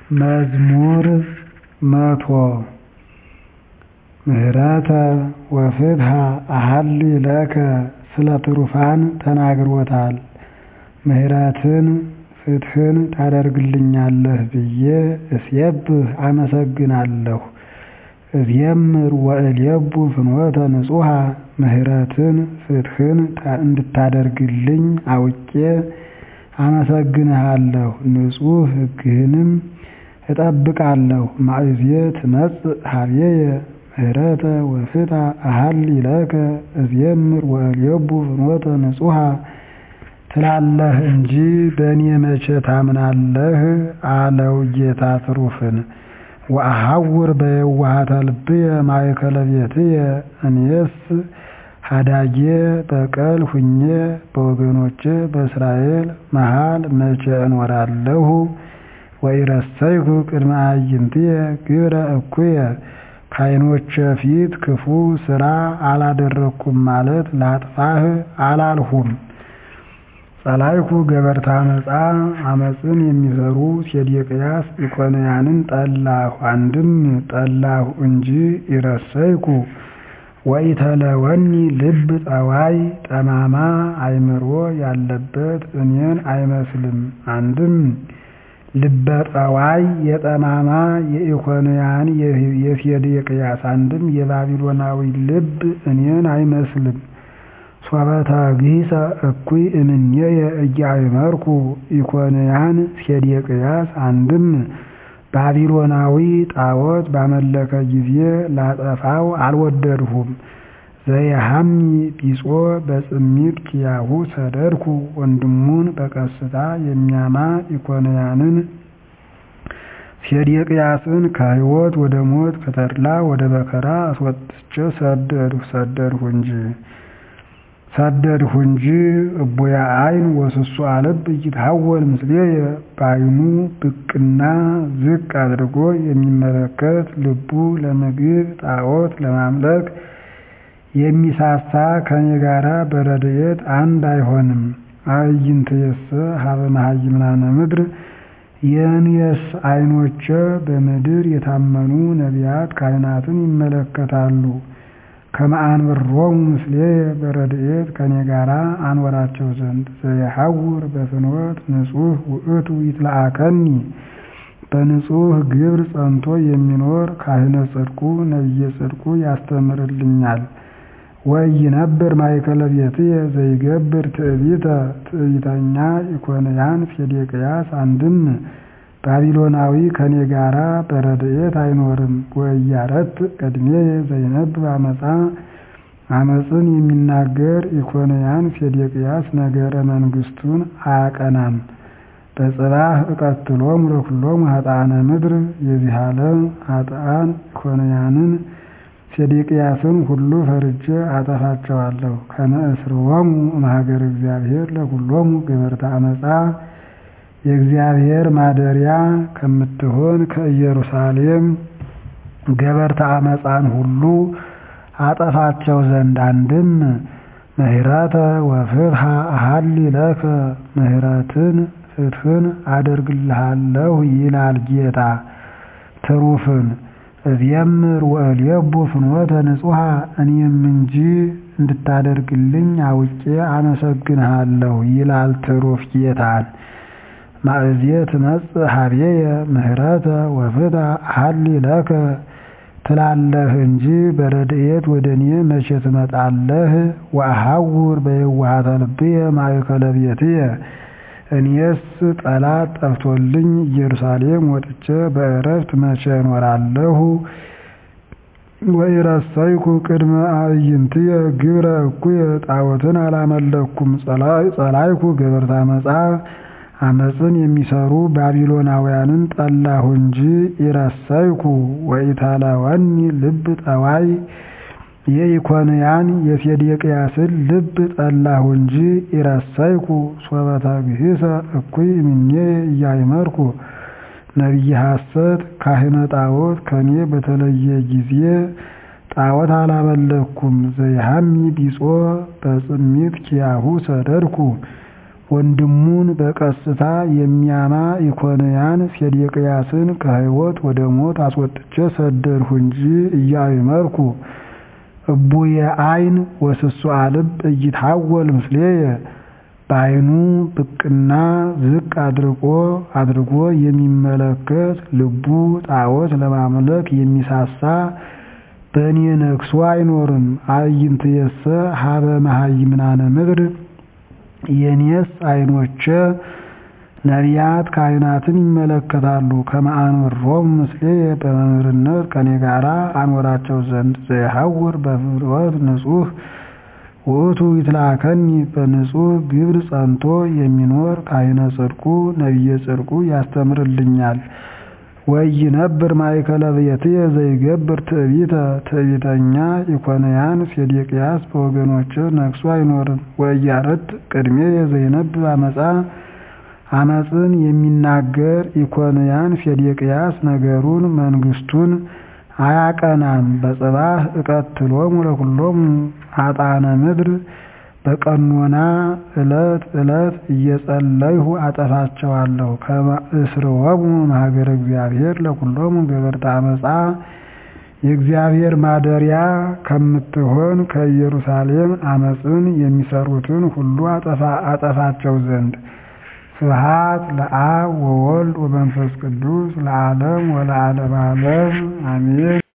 መዝሙር መቶ ምህረተ ወፍትሐ አሐሊ ለከ ስለ ትሩፋን ተናግሮታል ምህረትን ፍትሕን ታደርግልኛለህ ብዬ እስየብህ አመሰግናለሁ እዜምር ወእልየቡ ፍኖተ ንጹሐ ምህረትን ፍትሕን እንድታደርግልኝ አውቄ አመሰግንሃለሁ ንጹሕ ሕግህንም እጠብቃለሁ ማእዜ ትመጽእ ኀቤየ ምህረተ ወፍትሐ አሐሊ ለከ እዜምር ወእልየቡ ፍኖተ ንጹሐ ትላለህ እንጂ በእኔ መቼ ታምናለህ አለው ጌታ ትሩፍን ወአሐውር በየዋሃተ ልብየ ማእከለ ቤትየ እኔስ ኀዳጌ በቀል ሁኜ በወገኖቼ በእስራኤል መሃል መቼ እኖራለሁ ወኢረሰይኩ ቅድመ አዕይንትየ ግብረ እኩየ ከዓይኖቼ ፊት ክፉ ሥራ አላደረግኩም ማለት ላጥፋህ አላልሁም ጸላይኩ ገበርተ ዓመፃ ዓመፅን የሚሠሩ ሴዴቅያስ ኢኮንያንን ጠላሁ አንድም ጠላሁ እንጂ ኢረሰይኩ ወኢተለወኒ ልብ ጠዋይ ጠማማ አእምሮ ያለበት እኔን አይመስልም አንድም ልበ ጠዋይ የጠማማ የኢኮንያን የሴዴቅያስ አንድም የባቢሎናዊ ልብ እኔን አይመስልም ሶበ ተግሂሰ እኩይ እምኔየ ኢያእመርኩ ኢኮንያን ሴዴቅያስ አንድም ባቢሎናዊ ጣዖት ባመለከ ጊዜ ላጠፋው አልወደድሁም ዘየሐሚ ቢጾ በጽሚድ ኪያሁ ሰደድኩ ወንድሙን በቀስታ የሚያማ ኢኮንያንን ሴዴቅያስን ከሕይወት ወደ ሞት ከተድላ ወደ መከራ አስወጥቼ ሰደድሁ ሰደድሁ እንጂ ሰደድሁ እንጂ እቡያ ዓይን ወስሱአ ልብ ኢይትሐወል ምስሌየ በዓይኑ ብቅና ዝቅ አድርጎ የሚመለከት ልቡ ለምግብ ጣዖት ለማምለክ የሚሳሳ ከኔ ጋራ በረድኤት አንድ አይሆንም አዕይንትየሰ ሀበ መሃይምናነ ምድር የእኔስ ዓይኖቼ በምድር የታመኑ ነቢያት ካህናትን ይመለከታሉ ከመ አንብሮሙ ምስሌየ በረድኤት ከኔ ጋራ አኖራቸው ዘንድ ዘየሐውር በፍኖት ንጹሕ ውእቱ ይትለአከኒ በንጹሕ ግብር ጸንቶ የሚኖር ካህነ ጽድቁ ነቢየ ጽድቁ ያስተምርልኛል ወኢይነብር ማእከለ ቤትየ ዘይገብር ትዕቢተ ትዕቢተኛ ኢኮንያን ሴዴቅያስ አንድም ባቢሎናዊ ከኔ ጋራ በረድኤት አይኖርም ወኢያረት ቅድሜየ ዘይነብብ ዓመፃ ዓመፅን የሚናገር ኢኮንያን ሴዴቅያስ ነገረ መንግሥቱን አያቀናም በጽባሕ እቀትሎሙ ለኵሎሙ ኃጥአነ ምድር የዚህ ዓለም ኃጥአን ኢኮንያንን ሴዴቅያስን ሁሉ ፈርጄ አጠፋቸዋለሁ ከመ እስርዎሙ እምሀገረ እግዚአብሔር ለኵሎሙ ገበርተ ዓመፃ የእግዚአብሔር ማደሪያ ከምትሆን ከኢየሩሳሌም ገበርተ ዓመፃን ሁሉ አጠፋቸው ዘንድ አንድም ምህረተ ወፍትሐ አሐሊ ለከ ምህረትን ፍትሕን አደርግልሃለሁ ይላል ጌታ ትሩፍን እዜምር ወእልየቡ ፍኖተ ንጹሐ እኔም እንጂ እንድታደርግልኝ አውቄ አመሰግንሃለሁ ይላል ትሩፍ ጌታን ማእዜ ትመጽእ ኀቤየ ምህረተ ወፍትሐ አሐሊ ለከ ትላለህ እንጂ በረድኤት ወደ እኔ መቼ ትመጣለህ ወአሐውር በየዋሃተ ልብየ ማእከለ ቤትየ እኔስ ጠላት ጠፍቶልኝ ኢየሩሳሌም ወጥቼ በዕረፍት መቼ እኖራለሁ ወኢረሰይኩ ቅድመ አዕይንትየ ግብረ እኩየ ጣዖትን አላመለኩም ጸላይኩ ገበርተ ዓመፃ ዓመፅን የሚሠሩ ባቢሎናውያንን ጠላሁ እንጂ ኢረሰይኩ ወኢተለወኒ ልብ ጠዋይ የኢኮንያን የሴዴቅያስን ልብ ጠላሁ እንጂ ኢረሰይኩ ሶበ ተግሂሰ እኩይ እምኔየ ኢያእመርኩ ነቢየ ሐሰት ካህነ ጣዖት ከኔ በተለየ ጊዜ ጣዖት አላመለኩም ዘይሐሚ ቢጾ በጽሚት ኪያሁ ሰደድኩ ወንድሙን በቀስታ የሚያማ ኢኮንያን ሴዴቅያስን ከሕይወት ወደ ሞት አስወጥቼ ሰደድሁ እንጂ ኢያእመርኩ እቡየ ዐይን ወስሱአ ልብ ኢይትሐወል ምስሌየ በዐይኑ ብቅና ዝቅ አድርጎ አድርጎ የሚመለከት ልቡ ጣዖት ለማምለክ የሚሳሳ በእኔ ነግሶ አይኖርም። አዕይንትየሰ ሀበ መሃይምናነ ምድር የኔስ ዐይኖቼ ነቢያት ካህናትን ይመለከታሉ። ከመ አንብሮሙ ምስሌየ በመምህርነት ከኔ ጋራ አኖራቸው ዘንድ ዘየሐውር በፍኖት ንጹሕ ውእቱ ይትላከኒ በንጹሕ ግብር ጸንቶ የሚኖር ካህነ ጽድቁ ነቢየ ጽድቁ ያስተምርልኛል። ወኢይነብር ማእከለ ብእሲየ ዘይገብር ትዕቢተ ትዕቢተኛ ኢኮንያን ሴዴቅያስ በወገኖቼ ነግሶ አይኖርም። ወኢያርድ ቅድሜየ ዘይነብብ አመፃ አመፅን የሚናገር ኢኮንያን ሴዴቅያስ ነገሩን መንግሥቱን አያቀናም። በጽባሕ እቀትሎሙ ለኵሎሙ ኃጥአነ ምድር በቀኖና ዕለት ዕለት እየጸለይሁ አጠፋቸዋለሁ። ከመ እስርዎሙ እምሀገረ እግዚአብሔር ለኵሎሙ ገበርተ አመፃ የእግዚአብሔር ማደሪያ ከምትሆን ከኢየሩሳሌም አመፅን የሚሰሩትን ሁሉ አጠፋቸው ዘንድ። ስብሐት ለአብ ወወልድ ወመንፈስ ቅዱስ ለዓለም ወለዓለመ ዓለም አሜን።